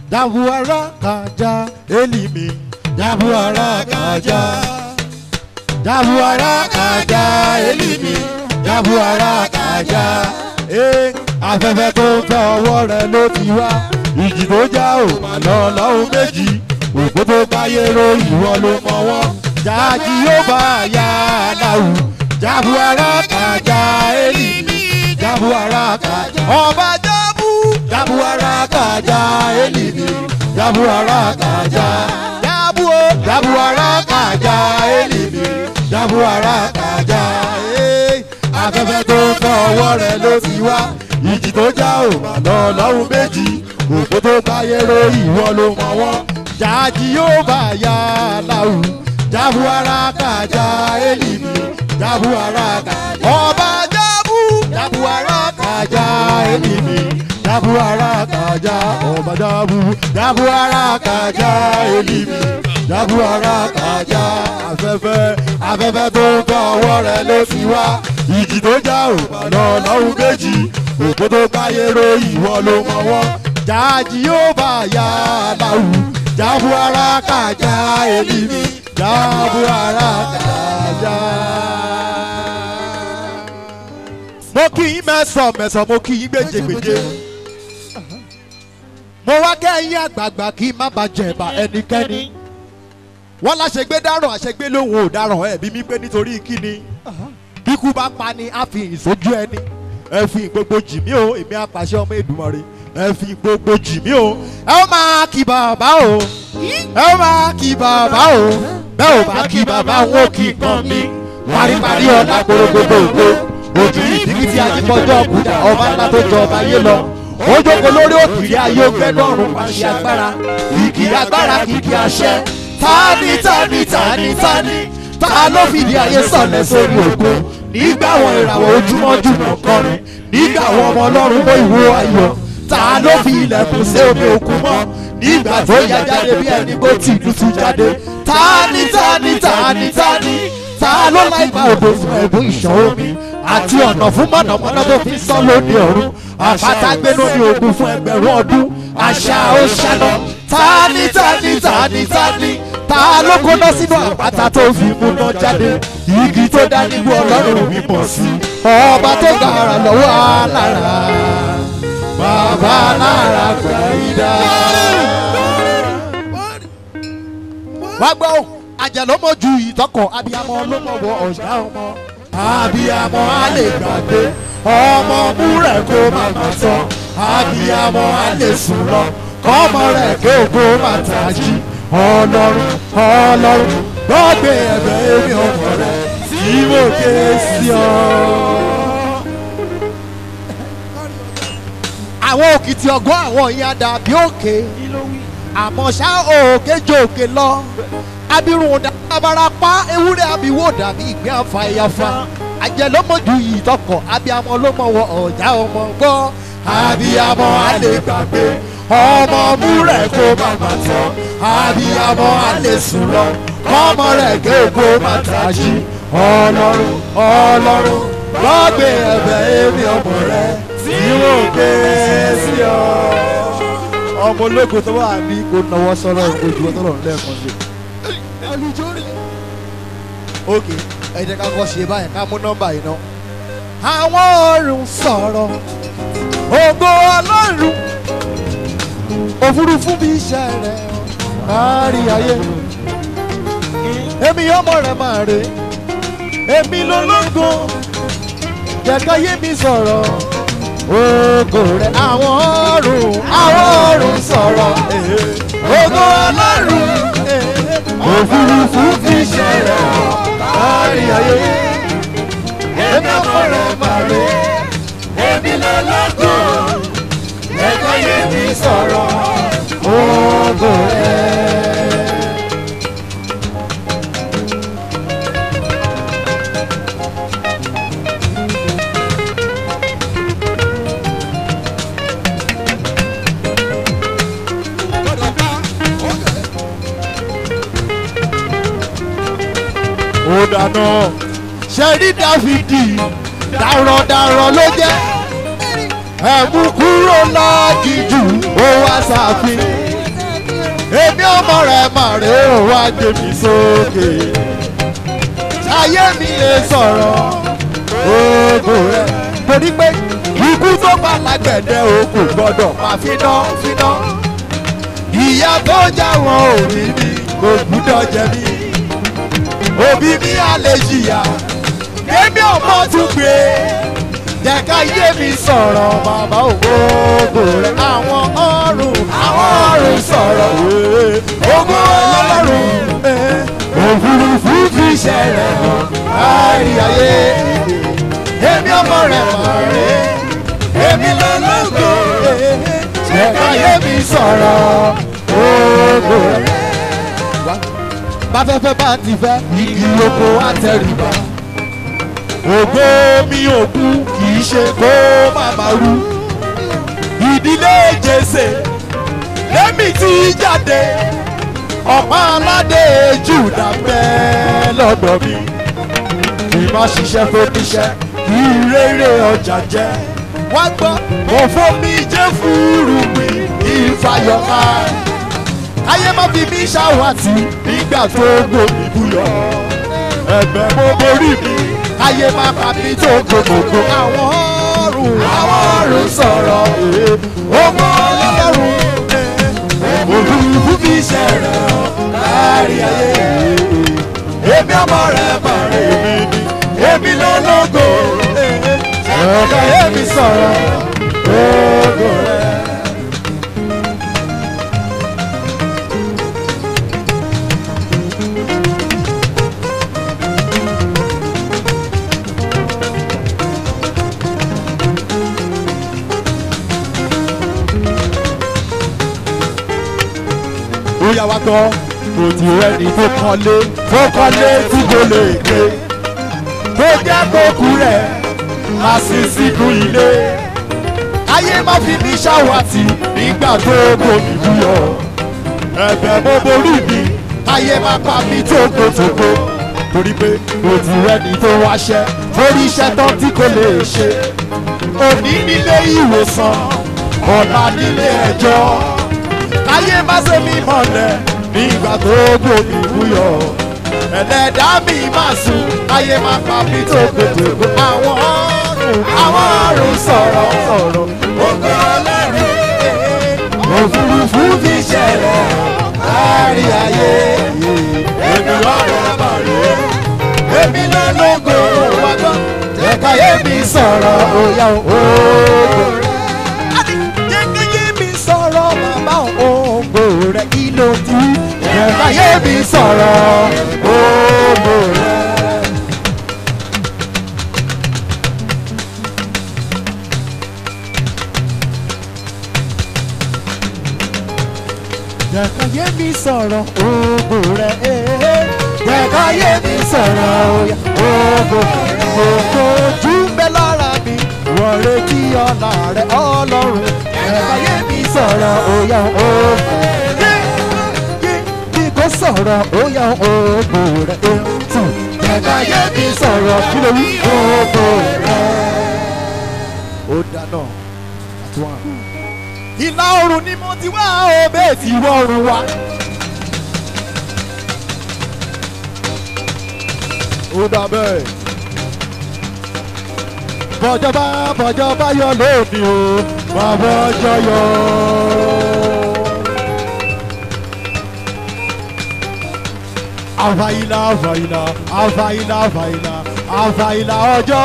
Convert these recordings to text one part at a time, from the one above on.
jabuara kaja elimi jabuara kaja jabuara kaja elimi jabuara kaja ee afẹ́fẹ́ tó ń fẹ́ ọwọ́ rẹ ló ti wá ìjì tó já ò mà lọ lọ́hùn méjì òkú tó báyé ro ìwọ ló mọ wọn jáàjì yóò bá yá aláwù jabuara kaja elimi jabuara kaja ọba jábù jabuara kaja elimi jabuara kaja jabu o jabuara kaja elimi jabuara kaja ee afẹ́fẹ́ tó ń fẹ́ ọwọ́ rẹ ló ti wá ìjì tó já ò mà lọ lọ́hùn méjì òkú tó báyé ro ìwọ ló mọ wọn jáàjì yóò bá yá aláwù jabuara kaja elimi jabuara kaja ọba jabu jabuara kaja elimi jabuara kaja ọba jabu jabuara kaja elimi jabuara kaja afẹ́fẹ́ afẹ́fẹ́ tó ń fẹ́ ọwọ́ rẹ ló ti wá ìjì tó já ò mà lọ lọ́hùn méjì òkú tó báyé ro ìwọ ló mọ wọn jáàjì yóò bá yá aláwù jabuara kaja elimi jabuara kaja. mo kí yín mẹ́sàn-án mẹ́sàn-án mo kí yín gbèjègbèjè mo wá kẹ́yìn àgbààgbà kí n má bàa jẹ̀bà ẹnikẹ́ni wọ́n láṣẹgbé dáràn àṣẹgbé lòun ò dáràn ẹ̀bí mi pé nítorí kíni bíkú bá pa ni á fi ìsójú ẹni ẹ fi gbogbo jì mí o èmi àpàṣẹ ọmọ Èdùmàrè ẹ fi gbogbo jì mí o ẹ ó máa kí bàbá o ẹ ó máa kí bàbá o bẹ́ẹ̀ ò bá kí bàbá wọn ò kí kan mi paríparí ọ̀la gbogbogbò ògbó ojú ìdíkì tí ajípọ̀jọ́ ọ̀kúta ọba ńlá tó jọ ọba yé lọ ó jókòó lórí òkìrí ayé ògbẹ́nu ọ̀run pàṣẹ agbára kìkì agbára kìkì àṣẹ tani tani tani tani ta ló fìdí ayé sọ̀lẹ̀ sórí òkun nígbà wọn ìràwọ̀ ojúmọ́ jùmọ̀ kọrin nígbà wọn ọmọ ọlọ́run mọ ìwo ayọ̀ ta ló fi ilẹ̀kùn sí omi òkun mọ́ nígbà tó yá jáde bí ẹni bó ti dúdú jáde tani tani tani tani ta ló láì gba òdo fún ẹ̀bùn ìṣàn omi àti ọ̀nà fún mọ̀nàmọ́ná tó fi sán lóde ọ̀run àpáta gbénú ní ogun fún ẹgbẹ̀rún ọdún àṣà ó ṣẹlọ tani tani tani tani ta ló kóná sínú àpáta tó fi múná jáde igi tó dá nígbó ọlọ́run mímọ̀ sí ọba tó gbàrà lọ́wọ́ alára bàbá alára gbẹ̀yìdá. wá gbọ́ àjẹ́ ló mọ̀ ju ìtọ́kọ̀ abiyamọ ló mọ̀ wọ ọ̀gá ọmọ abiyamọ á lè gbàgbé ọmọ mú rẹ̀ kó má má tán abiyamọ á lè sùn lọ kọ́mọ rẹ̀ kí ògo má tají ọlọ́run ọlọ́run gbọ́gbé ẹ̀bẹ̀ èmi ọmọ rẹ̀ tí mo ké sí ọ. àwọn òkìtì ọgbọ́n àwọn ìyá dàbí òkè àmọ́ ṣá òkè jòkè lọ abirùn dàbára pa ewúrẹ́ abiwò dàbí ìgbẹ́ àfa ẹ̀yàfa àjẹ́ ló mọ̀ ju yìí tọkọ̀ abiyamọ ló mọ̀ wọ ọ̀já ọmọ gbọ́ abiyamọ á lè gbàgbé ọmọ mú rẹ̀ kó má má tán abiyamọ á lè sùn lọ kọ́mọ rẹ̀ ké kó má tají ọlọ́run ọlọ́run gbọ́gbé ẹ̀bẹ̀ èmi ọmọ rẹ̀ tí mo ké sí ọ. ọmọ ológo tó wà ní kò náwó sọ́rọ̀ ojú ọtọ́ lọ́run lẹ́ẹ̀kan sí. ok ẹ jẹ́ ká kọ́ ṣe báyìí ká mú nọ́mbà yìí ná. àwọn ọ̀run sọ̀rọ̀ ògo ọlọ́run òfurufú bí iṣẹ́ rẹ̀ kárí ayé èmi ọmọ rẹ̀ máa rè èmi lológo jẹ̀ka yé mi sọ̀rọ̀ ògo rẹ̀ àwọn ọ̀run àwọn ọ̀run sọ̀rọ̀ ògo ọlọ́run òfurufú bí iṣẹ́ rẹ̀ kárí ayé èmi ọmọ rẹ̀ máa rè èmi lológo jẹ̀ka yé mi sọ̀rọ̀ ògo rẹ̀. ó dáná ṣẹ́rí dáfídì darandaran ló jẹ́ ẹ̀mú kúrò lágìjù ó wá sàfin èmi ọmọ rẹ̀ mà rè ó wá gbé mi sókè ayé mi lè sọ̀rọ̀ ògo rẹ̀ torí pé ikú tó bá lágbẹ̀dẹ o kò gbọ́dọ̀ máa finá finá ìyá tó já wọn òbí mi kò gbúdọ̀ jẹ mí òbí mi á lè jìyà èmi ọmọ tún gbé jẹ́ ká yé mi sọ̀rọ̀ bàbá ògo rẹ̀ àwọn ọ̀run àwọn ọ̀run sọ̀rọ̀ ògo ọlọ́run òfurufú fi ṣẹlẹ̀ hàn kárí ayé èmi ọmọ rẹ̀ mọ̀ rẹ̀ èmi lọ́lọ́gbọ̀ jẹ́ ká yé mi sọ̀rọ̀ ògo rẹ̀ báfẹ́fẹ́ bá ti fẹ́ igi oko àtẹrìbá ògo mi ò kú kì í ṣe kó má má rú ìdílé jèsè lẹ́mí tí jáde ọ̀pá aládé jùdà bẹ́ẹ̀ lọ́dọ̀ mi kì má ṣiṣẹ́ fóníṣẹ́ kì í rere ọjà jẹ́ wá gbọ́ òfò mi jẹ́ fúru mi ìfàyọ̀ká ayé má fi mí ṣàwátì nígbà tó gbòmí búyọ̀ ẹ̀bẹ̀ mo borí mi ayé má pa mí tó gbogbogbò àwọn ọ̀run àwọn ọ̀run sọ̀rọ̀ ọmọ ọlọ́run òfurufú fi ṣẹ̀rẹ̀ kárí ayé èmi ọmọ rẹ̀ mọ̀ rẹ̀ èmi lọ́lọ́gò ọ̀gá èmi sọ̀rọ̀ ògo rẹ̀. ó yà wá gbọ́ kò tí ẹni tó kọ́lé tó kọ́lé tí kò lè gbé tó jẹ́ kókú rẹ̀ àṣìṣìkú ilé ayé má fi mí ṣàwátì nígbà tó gbomi búyọ̀ ẹ̀bẹ̀ mo borí mi ayé má pa mí tókòtókò torí pé kò tí ẹni tó wáṣẹ́ torí iṣẹ́ tán tí kò lè ṣe òní nílé ìwòsàn ọ̀la nílé ẹjọ́ ayé má ṣe mí mọ̀lẹ́ nígbà tó gbòmí búyọ̀ ẹlẹ́dá mi má sùn ayé má pa mí tó gbogbo àwọn ọ̀run àwọn ọ̀run sọ̀rọ̀ sọ̀rọ̀ ògo ọlọ́run òfurufú fi ṣẹlẹ̀ kárí ayé èmi lọ́rọ̀ bàrẹ̀ èmi lọ́lọ́gò wágbọ́n jẹ́káyé mi sọ̀rọ̀ òyà ògo jẹ́káyé mi sọ̀rọ̀ bàbá ògo rẹ̀ kí ló ti jẹ́káyé mi sọ̀rọ̀ ògo rẹ̀. jẹ́káyé mi sọ̀rọ̀ ògo rẹ̀ jẹ́káyé mi sọ̀rọ̀ ògo ògo ojú bẹ́ lára mi wọ́n retí ọ̀la rẹ̀ ọlọ́run jẹ́káyé mi sọ̀rọ̀ òyà ògo bí kò sọ̀rọ̀ òyà ògo rẹ̀ ètò jẹ́káyé mi sọ̀rọ̀ kí ló wí ògo rẹ̀. ó dáná àtúwọ̀n ìlà oòrùn ni mo ti wá òbẹ́ tí wọ́ọ̀rùn wa. ó dà bẹ́ẹ̀. bọ́jọ́bá bọ́jọ́bá yọ lónìí o bàbá ọjọ́ yọ. àfàìlà àfàìlà àfàìlà àfàìlà àfàìlà ọjọ́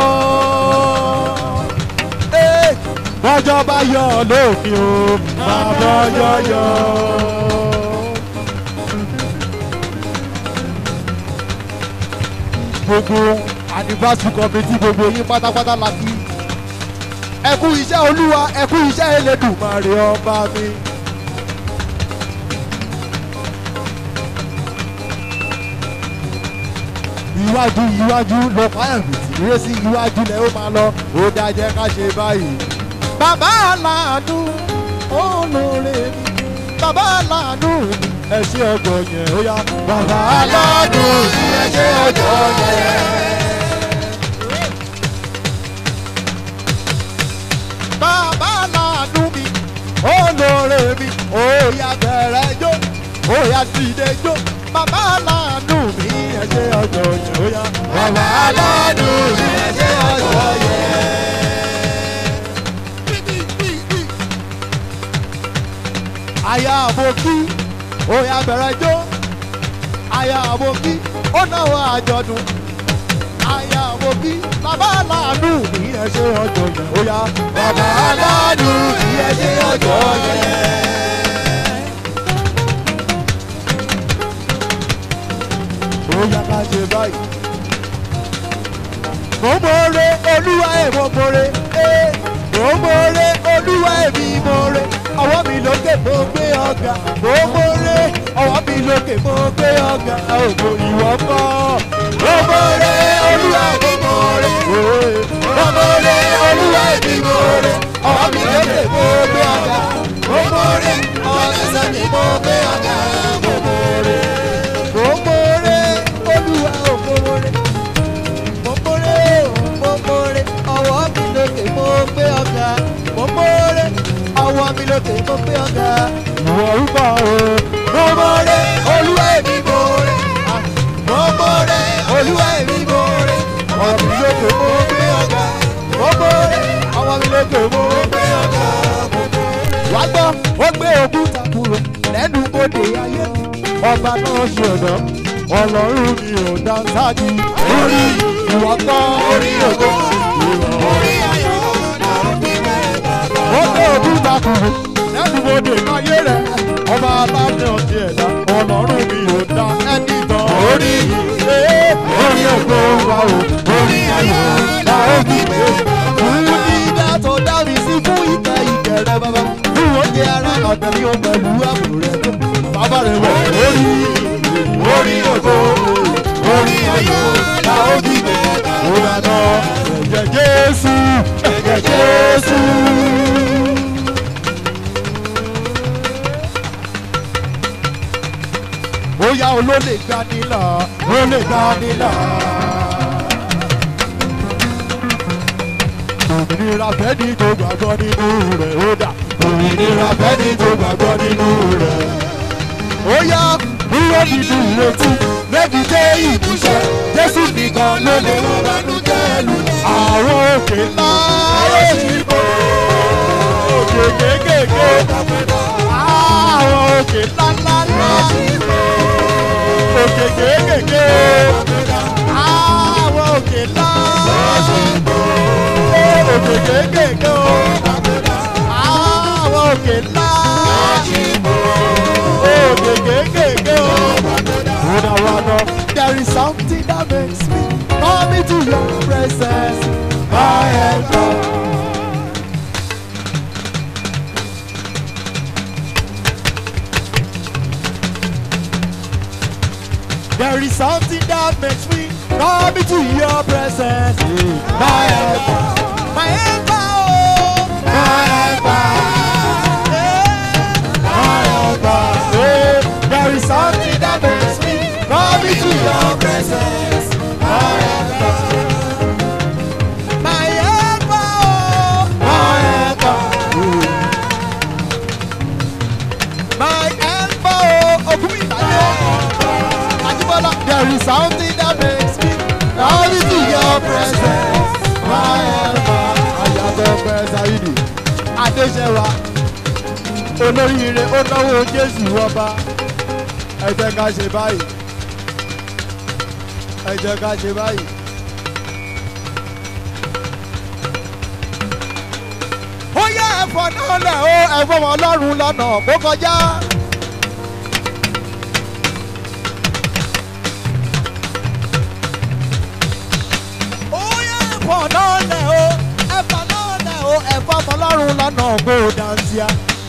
bọ́jọ́ bá yọ lópin o máa bọ́jọ́ yọ. gbogbo anniversary committee gbogbo yín pátápátá la kí ẹ kú iṣẹ́ olúwa ẹ kú iṣẹ́ Elédùmarè ọba mi. iwájú iwájú lọ fáyàmì tí eré sí iwájú lẹ ó máa lọ ó dájẹ́ ká ṣe báyìí bàbá aláàánú olóore mi bàbá aláàánú mi ẹ ṣe ọjọ́ yẹn ó yá bàbá aláàánú mi ẹ ṣe ọjọ́ yẹn. bàbá aláàánú mi olóore mi ó yá bẹ̀rẹ̀ jó Bóyá dìde jó, bàbá aláàánú mi ẹ ṣe ọjọ́ yẹn ó yá. Bàbá aláàánú mi ẹ ṣe ọjọ́ yẹn. Aya àbòkí, ó yá bẹ̀rẹ̀ jó. Aya àbòkí, ó náwó àjọ̀dún. Aya àbòkí, bàbá aláàánú mi ẹ ṣe ọjọ́ yẹn ó yá. Bàbá aláàánú mi ẹ ṣe ọjọ́ yẹn. ó yá ká ṣe báyìí. mo mọ̀ọ́rẹ́ olúwa ẹ̀ mo mọ̀ọ́rẹ́ ẹ̀ mo mọ̀ọ́rẹ́ olúwa ẹ̀ mi mọ̀ọ́rẹ́ ọwọ́ mi lókè mo gbé ọ̀gá mo mọ̀ọ́rẹ́ ọwọ́ mi lókè mo gbé ọ̀gá ògbó ìwọ kọ́. mo mọ̀ọ́rẹ́ olúwa ẹ̀ mo mọ̀ọ́rẹ́ mo mọ̀ọ́rẹ́ olúwa ẹ̀ mi mọ̀ọ́rẹ́ ọwọ́ mi lókè mo gbé ọ̀gá mo mọ̀ọ́rẹ́ ọwọ́ ẹsẹ̀ mi mo gbé ọ̀gá mo mọ̀ọ́rẹ́ mo mọ̀ọ́rẹ́ olúwa ò mọ̀ọ́rẹ́ mo mọ̀ọ́rẹ́ mo mọ̀ọ́rẹ́ ọwọ́ mi lókè mo gbé ọ̀gá mo mọ̀ọ́rẹ́ ọwọ́ mi lókè mo gbé ọ̀gá. ìwọ rúbọ o mo mọ̀ọ́rẹ́ olúwa èmi mọ̀ọ́rẹ́ mo mọ̀ọ́rẹ́ olúwa èmi mọ̀ọ́rẹ́ ọwọ́ mi lókè mo gbé ọ̀gá mo mọ̀ọ́rẹ́ ọwọ́ mi lókè mo gbé ọ̀gá mo mọ̀ọ́rẹ́. wá gbọ́ ó gbé òkúta kúrò lẹ́nu bodè ayé mi ọba náà ṣe ọ̀dọ́ ọlọ́run mi ò dá sáájú orí ìwọ kọ́ orí ògo orí ayọ̀ ó gbé òkúta kúrò lẹ́nu bodè ayé rẹ̀ ọba aláàbẹ̀ ọ̀dẹ ẹ̀dá ọlọ́run mi ò dá ẹni tán orí ee orí ògo wa o orí ayọ̀ la ó fi gbé fún dídá tó dá mi sí fún ìka ìkẹrẹ bàbá fún oúnjẹ ara ọ̀dẹ̀ mi ò pẹ̀lú àbò rẹ̀ bàbá rẹ̀ wọ̀ orí orí ògo orí ayọ̀ la ó fi gbé ó dáná ẹ̀jẹ̀ jésù ẹ̀jẹ̀ jésù. bóyá olólè gbanilà olè gbanilà. òmìnira fẹ́ni tó gbàgbọ́ nínú rẹ̀ ó dà òmìnira fẹ́ni tó gbàgbọ́ nínú rẹ̀. ó yá kúrò nínú ìrètí lẹ́bi dé ìmúṣẹ jésù nìkan ló lè wọ́n bánú jẹ́ lù. àwọn òkè ńlá ó sì bò òkè kéékèèké àwọn òkè ńlá ńlá ńlá òkè kéékèèké àwọn òkè ńlá òkè kéékèèké o àwọn òkè ńlá òkè kéékèèké o. Wọ́dà wọ́dà there is something that makes me come into your presence my helper. There is something that makes me come into your presence. My helper, my helper, oh, my helper, yeah, my helper. Yeah. There is something that makes me come into your presence. My helper, my helper, oh, my helper, my helper, oh, Ogunmilade. Ajibola, there is something that makes me come into your presence. My helper, Ayatollah Pẹ̀sáìdì, Adéṣẹ́wà, olóríire ó náwó Jésù ọba. Ẹ jẹ́ ká ṣe báyìí. Ẹ jẹ́ ká ṣe báyìí. Ó yẹ ẹ̀fọ́ náà lẹ̀ ó ẹ̀fọ́ wọn lọ́rùn lọ́nà kó kọjá. ẹ̀fọ́ náà lẹ̀ o ẹ̀fọ́ náà lẹ̀ o ẹ̀fọ́ ọmọlọ́run lọ́nà kó o dáńsíá.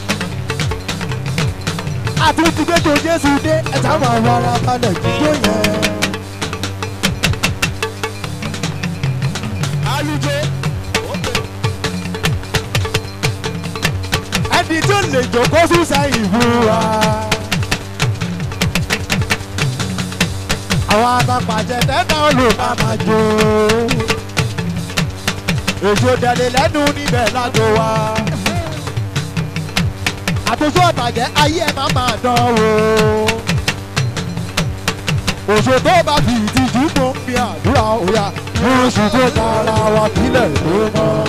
àtúntì gbẹ́jọ jésù dé ẹ̀ta máa wọ ara balẹ̀ jíjó yẹn. alùjẹ ẹni tó lè jókòó sísá ìbúra. àwọn àtàpàjẹ tẹ́tà ló bá máa jó èso tẹ̀lé lẹ́nu níbẹ̀ lágbo wa. àtúnṣe ọ̀bàjẹ́ ayé ẹ̀ máa máa dán wò. òṣò tó bá fi ìtìjú mú mi àdúrà òyà oṣù tó tara wa kílẹ̀ tó mọ́.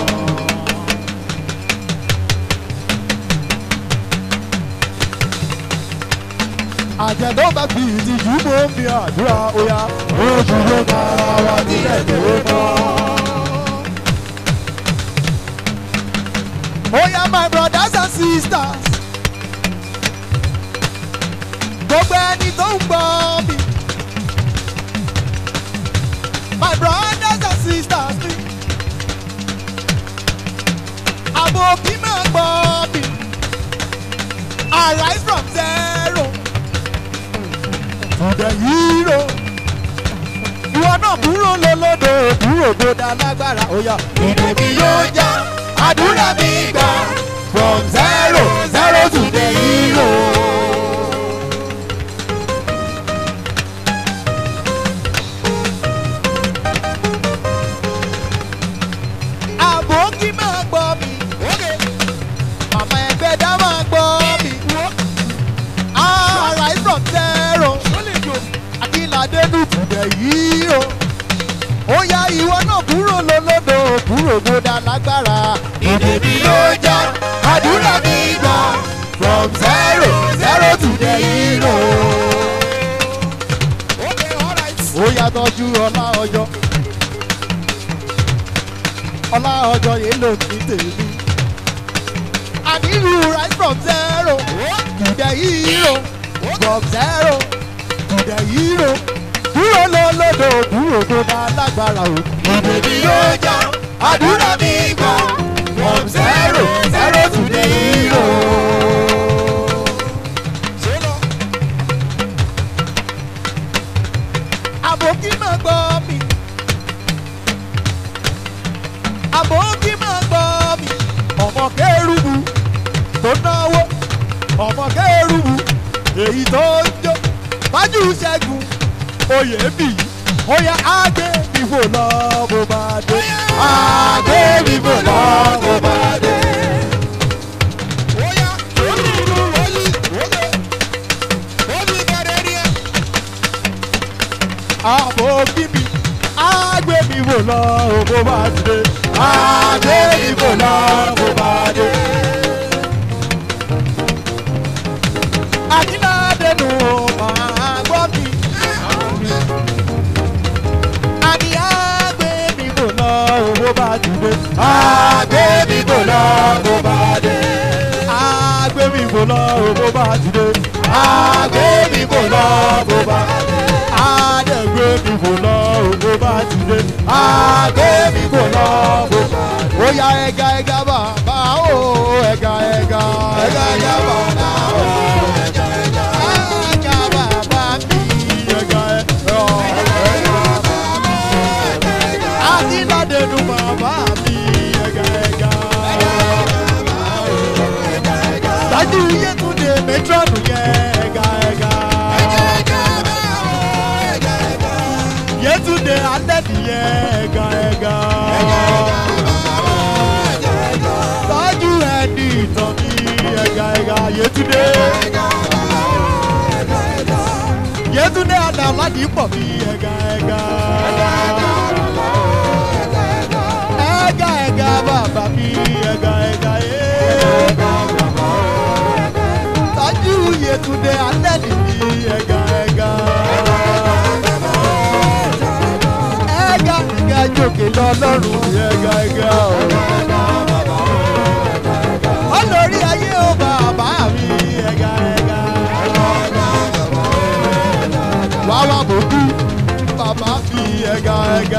àjẹ́ tó bá fi ìtìjú mú mi àdúrà òyà oṣù tó tara wa kílẹ̀ tó mọ́. Oya my brothers and sisters. Gbogbo ẹni tó ń gbọ́ mi. My brothers and sisters mi. Àbò òbí máa gbọ́ mi. Arise from zero to the hero. Ìwọ náà kúrò lólódò kúrò tó dá lágbára. Oya ìdè mi yóò já àdúrà mi gbà from zero zero to the hero. àbókí máa gbọ́ mi. màmá ẹgbẹ́ dá máa gbọ́ mi. arise from zero. akínládé lù tùdẹ̀ yìí o. ó yá ìwọ náà kúrò lólódò kúrò tó dá lágbára. ìdè mi yóò já àdúrà mi gbà from zero zero to the hero. ó yá tọ́jú ọlá ọjọ́ ọlá ọjọ́ yìí ló ní tèmi. ànílù right from zero to the hero from zero to the hero kúrò lólódò kúrò tó dá lágbára o. ìdè mi yóò já àdúrà mi gbà from zero zero to the hero. àbòkí máa gbọ́ mi. àbòkí máa gbọ́ mi. ọmọ kérúbù tó náwó ọmọ kérúbù èyí tó ń jó bájú ṣẹ́gun oyè bì í ó yẹ àgbẹ̀ mi fò lọ bó bá dé. àgbẹ̀ mi fò lọ bó bá dé. àbòkí mi àgbẹ̀ mi fò lọ bó bá dé. àgbẹ̀ mi fò lọ bó bá dé. àdínládẹ́nu máa gbọ́ mi. àní àgbẹ̀ mi fò lọ bó bá dé. àgbẹ̀ mi fò lọ bó bá dé. àgbẹ̀ mi fò lọ bó bá dé. àgbẹ̀ mi fò lọ bó bá dé. àdẹ̀gbẹ̀ mi fò lọ bó bá dé. àgbẹ̀ mi fò lọ bó bá dé. ó yá ẹ̀ga ẹ̀ga bàbá o ẹ̀ga ẹ̀ga ẹ̀ga ẹ̀ga bàbá o ẹ̀ga ẹ̀ga ẹ̀ga bàbá mi ẹ̀ga ẹ̀ga adínládẹ́nu bàbá mi ẹ̀ga ẹ̀ga. dájú yétúndé mẹtírọ̀nù yẹ ẹ̀ga ẹ̀ga. yétúndé alẹ́dì yẹ ẹ̀ga ẹ̀ga. dájú ẹni ìtàn mi ẹ̀ga ẹ̀ga yétúndé. yétúndé adàládì pọ̀ mi ẹ̀ga ẹ̀ga. ẹ̀ga ẹ̀ga bàbá mi ẹ̀ga ẹ̀ga yé. dájú yétúndé alẹ́dì mi ẹ̀ga ẹ̀ga. ẹ̀ga ẹ̀ga jòkè lọ́lọ́run ẹ̀ga ẹ̀ga o. olórí ayé o bàbá mi ẹ̀ga ẹ̀ga. wá wá bòkú bàbá mi ẹ̀ga ẹ̀ga.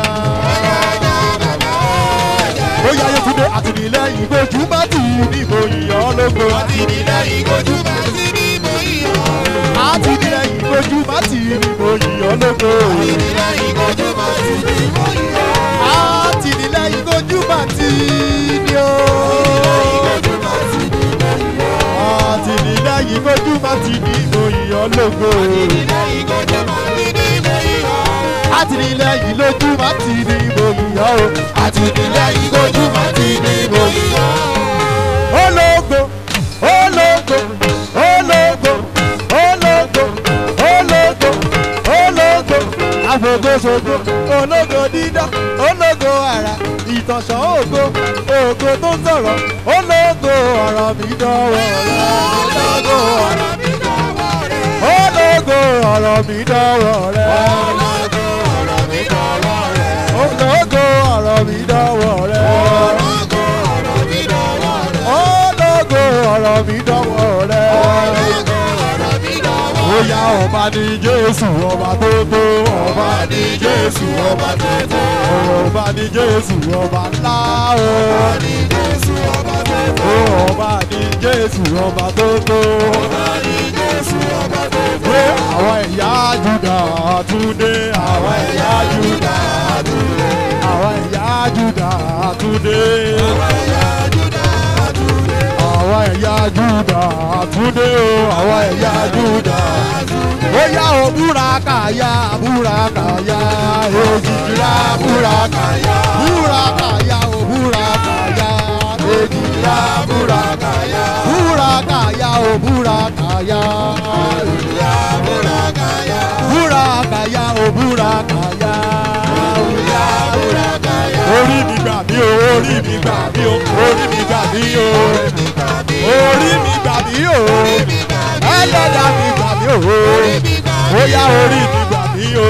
ó yá Yétúndé àtìlẹ́yìn gbójú bá tì í níbo ìyàn lógo. Àtìlẹ́yìn kojú bá sí ní mo yíyan. àtìlẹ́yìn gbójú bá tì í níbo ìyàn lógo. Àtìlẹ́yìn kojú bá sí ní mo yíyan. àtìlẹ́yìn gbójú bá tì í ní o. Kojú bá sí ní mo yíyan. àtìlẹ́yìn gbójú bá tì í níbo ìyàn lógo. Àtìlẹ́yìn kojú bá sí ní mo yíyan. àtìlẹ́yìn lójú bá tì í níbo ìyàn o. Àtìlẹ́yìn kojú bá sí ní mo yíyan. ológo ológo ológo ológo ológo ológo àfògóṣogbo ológo dídá ológo àrà ìtànṣán ògo ògo tó ń sọ̀rọ̀ ológo ọ̀rọ̀ mi dánwò rẹ̀ ológo ọ̀rọ̀ mi dánwò rẹ̀ ológo ọ̀rọ̀ mi dánwò rẹ̀ ológo ọ̀rọ̀ mi dánwò rẹ̀ ológo ọ̀rọ̀ mi dánwò rẹ̀ ológo ọ̀rọ̀ mi dánwò rẹ̀ ológo ọ̀rọ̀ mi dánwò rẹ̀ ológo ọ̀rọ̀ mi dánwò rẹ̀ bóyá ọba ní jésù ọba tó tó ọba ní jésù ọba tó tó ọba ní jésù ọba ńlá o ọba ní jésù ọba tó tó ọba ní jésù ọba tó tó ọba ní jésù ọba tó tó pé àwọn ẹ̀yà júdà túndé àwọn ẹ̀yà júdà túndé àwọn ẹ̀yà júdà túndé àwọn ẹ̀yà júdà túndé àwọn ẹ̀yà júdà túndé o àwọn ẹ̀yà júdà túndé. ó yá o búra kàyà búra kàyà èjìlá búra kàyà búra kàyà o búra kàyà èjìlá búra kàyà búra kàyà o búra kàyà èjìlá búra kàyà búra kàyà o búra kàyà èjìlá búra kàyà. orí mi gbà mí o orí mi gbà mí o orí mi gbà mí o orí mi gbà mí o ẹlẹ́dà mi gbà mí o ó yá orí mi gbà mí o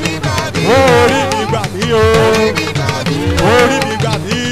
orí mi gbà mí o orí mi gbà mí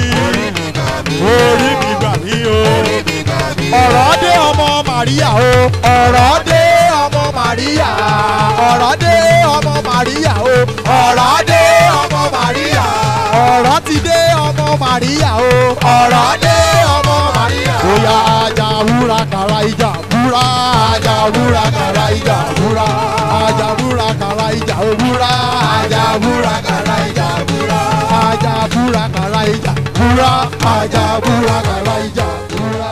orí mi gbà mí o ọ̀rọ̀ dé ọmọ màríà o ọ̀rọ̀ dé ọmọ màríà ọ̀rọ̀ dé ọmọ màríà o ọ̀rọ̀ dé ọmọ màríà ọ̀rọ̀ ti dé ọmọ màríà o ọ̀rọ̀ dé ọmọ màríà. bóyá ajá wúrà kàrà ìjà wúrà ajá wúrà kàrà ìjà wúrà ajá wúrà kàrà ìjà wúrà ajá wúrà kàrà ìjà wúrà ajá wúrà kàrà ìjà wúrà ajá wúrà kàrà ìjà wúrà.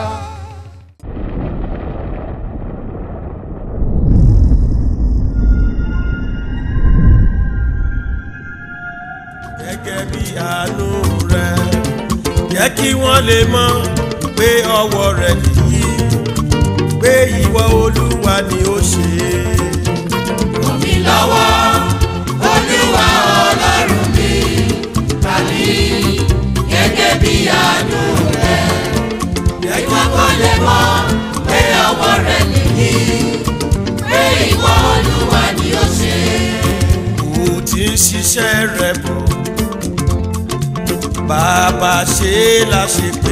gẹ́gẹ́ bí àánú rẹ̀ jẹ́ kí wọ́n lè mọ̀ pé ọwọ́ rẹ̀ nìyí pé ìwọ olúwa ni ó ṣe é. ràn mí lọ́wọ́ olúwa ọlọ́run mi tàbí gẹ́gẹ́ bí àánú rẹ̀ jẹ́ kí ìwọ kò lè mọ̀ pé ọwọ́ rẹ̀ nìyí pé ìwọ olúwa ni ó ṣe kò tí ń ṣiṣẹ́ rẹ̀ bọ̀ bàbá ṣe é láṣepé